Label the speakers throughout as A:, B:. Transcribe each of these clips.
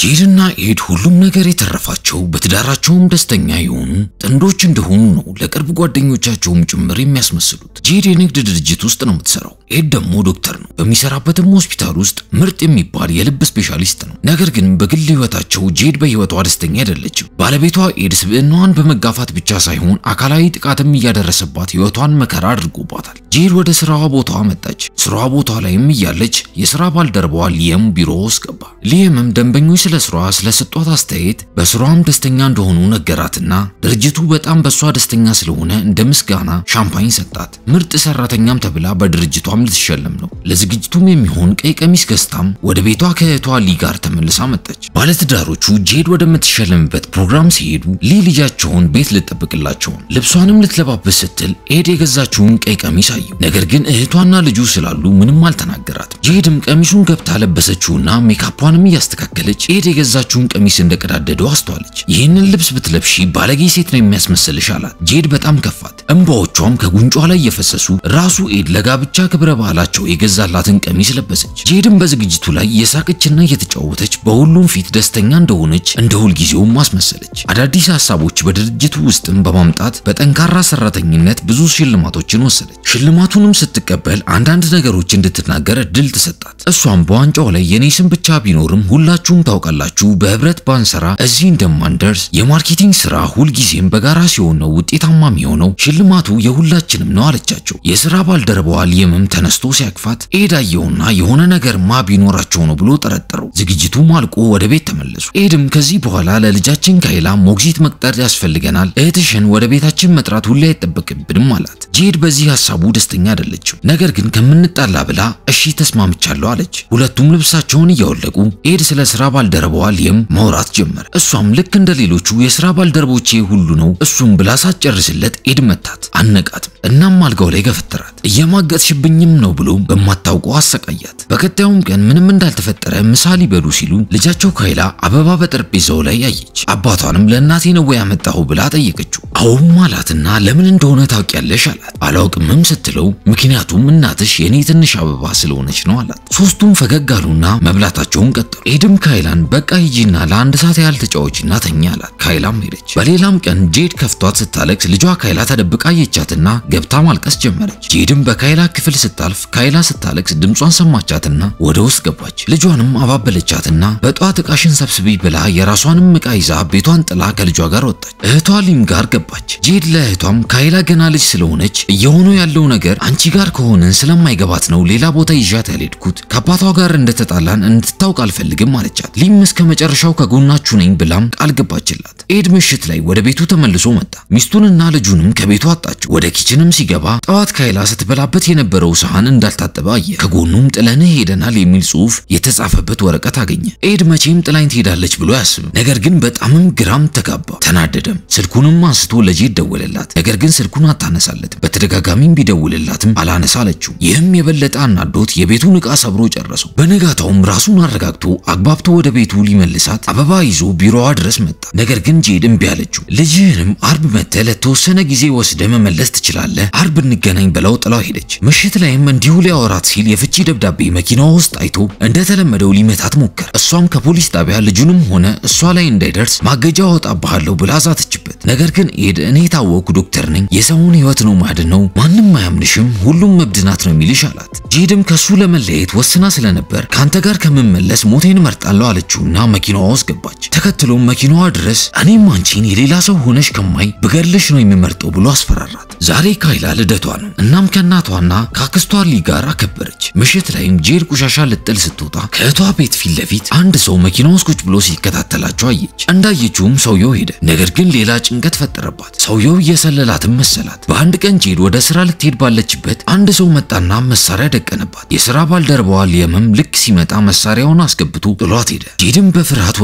A: ጄድና ኤድ ሁሉም ነገር የተረፋቸው በትዳራቸውም ደስተኛ የሆኑ ጥንዶች እንደሆኑ ነው ለቅርብ ጓደኞቻቸውም ጭምር የሚያስመስሉት። ጄድ የንግድ ድርጅት ውስጥ ነው የምትሰራው። ኤድ ደግሞ ዶክተር ነው። በሚሰራበትም ሆስፒታል ውስጥ ምርጥ የሚባል የልብ ስፔሻሊስት ነው። ነገር ግን በግል ህይወታቸው ጄድ በህይወቷ ደስተኛ አይደለችም። ባለቤቷ ኤድ ስብዕናዋን በመጋፋት ብቻ ሳይሆን አካላዊ ጥቃትም እያደረሰባት ህይወቷን መከራ አድርጎባታል። ጄድ ወደ ስራዋ ቦታዋ መጣች። ስራዋ ቦታ ላይም እያለች የስራ ባልደረባዋ ሊየም ቢሮ ውስጥ ገባ። ሊየምም ደንበኞች ስለ ስራዋ ስለሰጧት አስተያየት በስራዋም ደስተኛ እንደሆኑ ነገራትና ድርጅቱ በጣም በሷ ደስተኛ ስለሆነ እንደ ምስጋና ሻምፓኝ ሰጣት። ምርጥ ሰራተኛም ተብላ በድርጅቷም ልትሸለም ነው። ለዝግጅቱም የሚሆን ቀይ ቀሚስ ገዝታም ወደ ቤቷ ከእህቷ ሊ ጋር ተመልሳ መጣች። ባለትዳሮቹ ጄድ ወደምትሸለምበት ፕሮግራም ሲሄዱ ሊ ልጃቸውን ቤት ልጠብቅላቸው ልብሷንም ልትለባበስ ስትል ኤድ የገዛችውን ቀይ ቀሚስ አየው። ነገር ግን እህቷና ልጁ ስላሉ ምንም አልተናገራትም። ጄድም ቀሚሱን ገብታ ለበሰችውና ሜካፓንም እያስተካከለች ኤድ የገዛችውን ቀሚስ እንደቀዳደደው አስተዋለች። ይህንን ልብስ ብትለብሺ ባለጌ ሴት ነው የሚያስመስልሽ አላት። ጄድ በጣም ከፋት። እንባዎቿም ከጉንጯ ላይ እየፈሰሱ ራሱ ኤድ ለጋብቻ ክብረ ባህላቸው የገዛላትን ቀሚስ ለበሰች። ጄድም በዝግጅቱ ላይ እየሳቀችና እየተጫወተች በሁሉም ፊት ደስተኛ እንደሆነች እንደ ሁልጊዜውም ማስመሰለች። አዳዲስ ሀሳቦች በድርጅቱ ውስጥም በማምጣት በጠንካራ ሰራተኝነት ብዙ ሽልማቶችን ወሰደች። ሽልማቱንም ስትቀበል አንዳንድ ነገሮች እንድትናገር እድል ተሰጣት። እሷም በዋንጫው ላይ የኔ ስም ብቻ ቢኖርም ሁላችሁም ታውቃላችሁ በህብረት ባንሰራ እዚህ እንደማንደርስ የማርኬቲንግ ስራ ሁልጊዜም በጋራ ሲሆን ነው ውጤታማ የሚሆነው ሽልማቱ የሁላችንም ነው አለቻቸው። የስራ ባልደረባዋ ሊየምም ተነስቶ ሲያቅፋት ኤድ አየውና የሆነ ነገርማ ቢኖራቸው ነው ብሎ ጠረጠረው። ዝግጅቱም አልቆ ወደ ቤት ተመለሱ። ኤድም ከዚህ በኋላ ለልጃችን ካይላ ሞግዚት መቅጠር ያስፈልገናል፣ እህትሽን ወደ ቤታችን መጥራት ሁሌ አይጠበቅብንም አላት። ጄድ በዚህ ሀሳቡ ደስተኛ አይደለችም። ነገር ግን ከምንጣላ ብላ እሺ ተስማምቻለሁ አለች። ሁለቱም ልብሳቸውን እያወለቁ ኤድ ስለ ስራ ባልደረባዋ ሊየም ማውራት ጀመር። እሷም ልክ እንደ ሌሎቹ የስራ ባልደረቦቼ ሁሉ ነው እሱም ብላ ሳትጨርስለት ኤድ መታት፣ አነቃትም። እናም አልጋው ላይ ገፈተራት። እየማገጥሽብኝም ነው ብሎ በማታውቀው አሰቃያት። በቀጣዩም ቀን ምንም እንዳልተፈጠረ ምሳ ሊበሉ ሲሉ ልጃቸው ካይላ አበባ በጠረጴዛው ላይ ያየች። አባቷንም ለእናቴ ነው ወይ ያመጣሁ ብላ ጠየቀችው። አዎም አላትና ለምን እንደሆነ ታውቂያለሽ አላት። አላውቅምም ስትለው ምክንያቱም እናትሽ የኔ ትንሽ አበባ ስለሆነች ነው አላት። ሶስቱም ፈገግ አሉና መብላታቸውን ቀጠሉ። ኤድም ካይላን በቃ ሂጂና ለአንድ ሰዓት ያህል ተጫወቺና ተኛ አላት። ካይላም ሄደች። በሌላም ቀን ጄድ ከፍቷት ስታለቅስ ልጇ ካይላ ተደብቃ አየቻትና ገብታ ማልቀስ ጀመረች። ጄድም በካይላ ክፍል ስታልፍ ካይላ ስታለቅስ ድምጿን ሰማቻትና ወደ ውስጥ ገባች። ልጇንም አባበለቻትና በጠዋት ዕቃሽን ሰብስቢ ብላ የራሷንም ዕቃ ይዛ ቤቷን ጥላ ከልጇ ጋር ወጣች። እህቷ ሊም ጋር ገባች። ጄድ ለእህቷም ካይላ ገና ልጅ ስለሆነች እየሆኑ ያለው ነገር አንቺ ጋር ከሆንን ስለማይገባት ነው ሌላ ቦታ ይዣት ያልሄድኩት ከአባቷ ጋር እንደተጣላን እንድታውቅ አልፈልግም አለቻት። ሊም እስከ መጨረሻው ከጎናችሁ ነኝ ብላም ቃል ገባችላት። ኤድ ምሽት ላይ ወደ ቤቱ ተመልሶ መጣ። ሚስቱንና ልጁንም ከቤቱ አጣቸው። ወደ ኪችንም ሲገባ ጠዋት ካይላ ስትበላበት የነበረው ሰሃን እንዳልታጠበ አየ። ከጎኑም ጥለንህ ሄደናል የሚል ጽሑፍ የተጻፈበት ወረቀት አገኘ። ኤድ መቼም ጥላኝ ትሄዳለች ብሎ አያስብም። ነገር ግን በጣምም ግራም ተጋባ፣ ተናደደም። ስልኩንም አንስቶ ለጄድ ደወለላት። ነገር ግን ስልኩን አታነሳለትም። በተደጋጋሚም ቢደውልላትም አላነሳ አለችው። ይህም የበለጠ አናዶት የቤቱን ዕቃ ሰብሮ ጨረሰው። በነጋታውም ራሱን አረጋግቶ አግባብቶ ወደ ቤቱ ሊመልሳት አበባ ይዞ ቢሮዋ ድረስ መጣ። ነገር ግን ጄድ እምቢ አለችው። ልጅህንም አርብ መጥተህ ለተወሰነ ጊዜ ወስደ መመለስ ትችላለህ፣ አርብ እንገናኝ ብለው ጥላው ሄደች። ምሽት ላይም እንዲሁ ሊያወራት ሲል የፍቺ ደብዳቤ መኪናዋ ውስጥ አይቶ እንደተለመደው ሊመታት ሞከረ። እሷም ከፖሊስ ጣቢያ ልጁንም ሆነ እሷ ላይ እንዳይደርስ ማገጃ አወጣብሃለሁ ብላ ዛተችበት። ነገር ግን ኤድ እኔ የታወቅኩ ዶክተር ነኝ፣ የሰውን ህይወት ነው ማድነው፣ ማንም አያምንሽም፣ ሁሉም መብድናት ነው የሚልሽ አላት። ጄድም ከሱ ለመለየት ወስና ስለነበር ከአንተ ጋር ከምመለስ ሞቴን እመርጣለሁ አለችውና መኪናዋ ውስጥ ገባች። ተከትሎም መኪናዋ ድረስ እኔም አንቺን የሌላ ሰው ሆነሽ ከማይ ብገድልሽ ነው የሚመርጠው ብሎ አስፈራራት። ዛሬ ካይላ ልደቷ ነው። እናም ከእናቷና ከአክስቷ ሊ ጋር አከበረች። ምሽት ላይም ጄድ ቆሻሻ ልጥል ስትወጣ ከእህቷ ቤት ፊት ለፊት አንድ ሰው መኪና ውስጥ ቁጭ ብሎ ሲከታተላቸው አየች። እንዳየችውም ሰውየው ሄደ። ነገር ግን ሌላ ጭንቀት ፈጠረባት። ሰውየው እየሰለላትም መሰላት። በአንድ ቀን ጄድ ወደ ስራ ልትሄድ ባለችበት አንድ ሰው መጣና መሳሪያ ደቀነባት። የስራ ባልደረባዋ ሊየምም ልክ ሲመጣ መሳሪያውን አስገብቶ ጥሏት ሄደ። ጄድም በፍርሃት ወደ እህቷ ቤት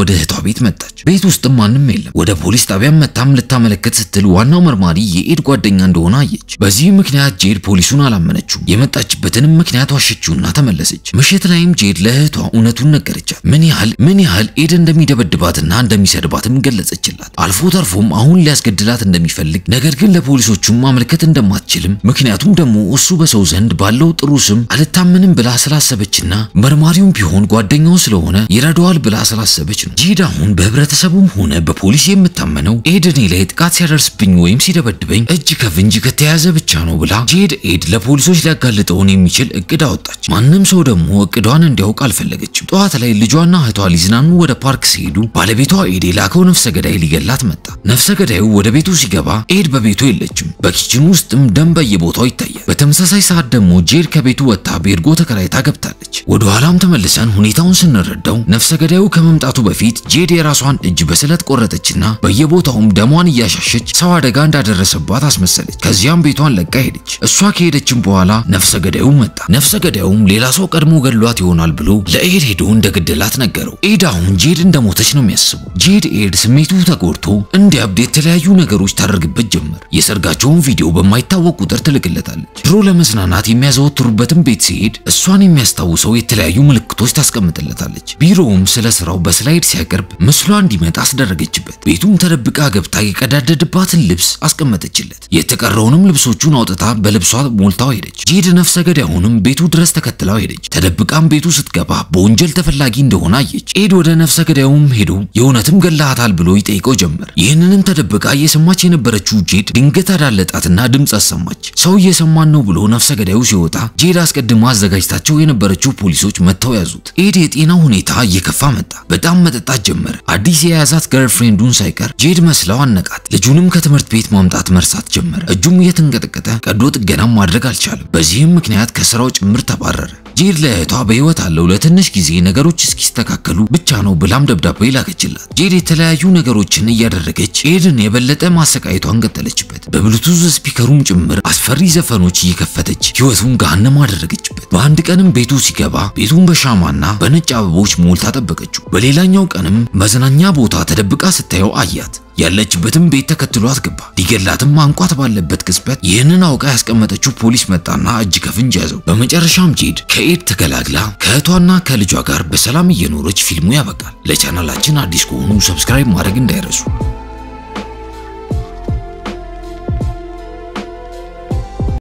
A: ቤት መጣች። ቤት ውስጥም ማንም የለም። ወደ ፖሊስ ጣቢያም መታም ልታመለከት ስትል ዋናው መርማሪ የኤድ ጓደኛ እንደሆነ አየች። በዚህ ምክንያት ጄድ ፖሊሱን አላመነችውም። የመጣችበትንም ምክንያት ዋሸችውና ተመለሰች። ምሽት ላይም ጄድ ለእህቷ እውነቱን ነገረቻት። ምን ያህል ምን ያህል ኤድ እንደሚደበድባትና እንደሚሰድባትም ገለጸችላት። አልፎ ተርፎም አሁን ሊያስገድላት እንደሚፈልግ ነገር ግን ለፖሊሶቹም ማመልከት እንደማትችልም ምክንያቱም ደግሞ እሱ በሰው ዘንድ ባለው ጥሩ ስም አልታመንም ብላ ስላሰበችና መርማሪውም ቢሆን ጓደኛው ስለሆነ ይረዳዋል ብላ ስላሰበች ነው። ጄድ አሁን በህብረተሰቡም ሆነ በፖሊስ የምታመነው ኤድ እኔ ላይ ጥቃት ሲያደርስብኝ ወይም ሲደበድበኝ እጅ ከፍንጅ ከተያዘ ብቻ ነው ብላ ጄድ ኤድ ለፖሊሶች ሊያጋልጠውን የሚችል እቅድ አወጣች። ማንም ሰው ደግሞ እቅዷን እንዲያውቅ አልፈለገችም። ጠዋት ላይ ልጇና እህቷ ሊዝናኑ ወደ ፓርክ ሲሄዱ ባለቤቷ ኤድ የላከው ነፍሰ ገዳይ ሊገላት መጣ። ነፍሰ ገዳዩ ወደ ቤቱ ሲገባ ኤድ በቤቱ የለችም። በኪችኑ ውስጥም ደም በየቦታው ይታያል። በተመሳሳይ ሰዓት ደግሞ ጄድ ከቤቱ ወጥታ ቤርጎ ተከራይታ ገብታለች። ወደ ኋላም ተመልሰን ሁኔታውን ስንረዳው ነፍሰ ገዳዩ ከመምጣቱ በፊት ጄድ የራሷን እጅ በስለት ቆረጠችና በየቦታውም ደሟን እያሻሸች ሰው አደጋ እንዳደረሰባት አስመሰለች። ከዚያም ቤቷን ለቃ ሄደች። እሷ ከሄደችም በኋላ ነፍሰ ገዳዩ መጣ። ነፍሰ ገዳዩም ሌላ ሰው ቀድሞ ገድሏት ይሆናል ብሎ ለኤድ ሄዶ እንደገደላት ነገረው። ኤድ አሁን ጄድ እንደሞተች ነው የሚያስበው። ጄድ ኤድ ስሜቱ ተጎድቶ እንዲያብድ የተለያዩ ነገሮች ታደርግበት ጀመር። የሰርጋቸውን ቪዲዮ በማይታወቅ ቁጥር ትልክለታለች። ድሮ ለመዝናናት የሚያዘወትሩበትን ቤት ሲሄድ እሷን የሚያስታውሰው የተለያዩ ምልክቶች ታስቀምጥለታለች። ቢሮውም ስለ ስራው በስላይድ ሲያቀርብ ምስሏ እንዲመጣ አስደረገችበት። ቤቱም ተደብቃ ገብታ የቀዳደድባትን ልብስ አስቀመጠችለት። የተቀረውንም ልብሶቹን አውጥታ በልብሷ ሞልታው ሄደች። ጄድ ነፍሰ ገዳዩንም ቤቱ ድረስ ተከትላው ሄደች። ተደብቃም ቤቱ ስትገባ በወንጀል ተፈላጊ እንደሆነ አየች። ኤድ ወደ ነፍሰ ገዳዩም ሄዶ የእውነትም ገላሃታል ብሎ ይጠይቀው ጀመር። ይህንንም ተደብቃ እየሰማች የነበረችው ጄድ ድንገት አዳለጣትና ድምፅ አሰማች። ሰው እየሰማን ነው ብሎ ነፍሰ ገዳዩ ሲወጣ ጄድ አስቀድማ አዘጋጅታቸው የነበረችው ፖሊሶች መጥተው ያዙት። ኤድ የጤናው ሁኔታ እየከፋ መጣ። በጣም መጠጣት ጀመረ። አዲስ የያዛት ገርልፍሬንዱን ሳይቀር ጄድ መስለው አነቃት። ልጁንም ከትምህርት ቤት ማምጣት መርሳት ጀመረ። እጁም እየተንቀጠቀጠ ቀዶ ጥገናም ማድረግ አልቻለም። በዚህም ምክንያት ከስራው ጭምር ተባረረ። ጄድ ለእህቷ በህይወት አለው ለትንሽ ጊዜ ነገሮች እስኪስተካከሉ ብቻ ነው ብላም ደብዳቤ ላከችላት። ጄድ የተለያዩ ነገሮችን እያደረገች ኤድን የበለጠ ማሰቃየቷን ቀጠለችበት። በብሉቱዝ ስፒከሩም ጭምር አስፈሪ ዘፈኖች እየከፈተች ህይወቱን ገሃነም አደረገችበት። በአንድ ቀንም ቤቱ ሲገባ ቤቱን በሻማና በነጭ አበቦች ሞልታ ጠበቀችው። በሌላኛው ቀንም መዝናኛ ቦታ ተደብቃ ስታየው አያት። ያለችበትም ቤት ተከትሏት ገባ። ሊገላትም አንቋት ባለበት ቅጽበት ይህንን አውቃ ያስቀመጠችው ፖሊስ መጣና እጅ ከፍንጅ ያዘው። በመጨረሻም ጄድ ከኤድ ተገላግላ ከእህቷና ከልጇ ጋር በሰላም እየኖረች ፊልሙ ያበቃል። ለቻናላችን አዲስ ከሆኑ ሰብስክራይብ ማድረግ እንዳይረሱ።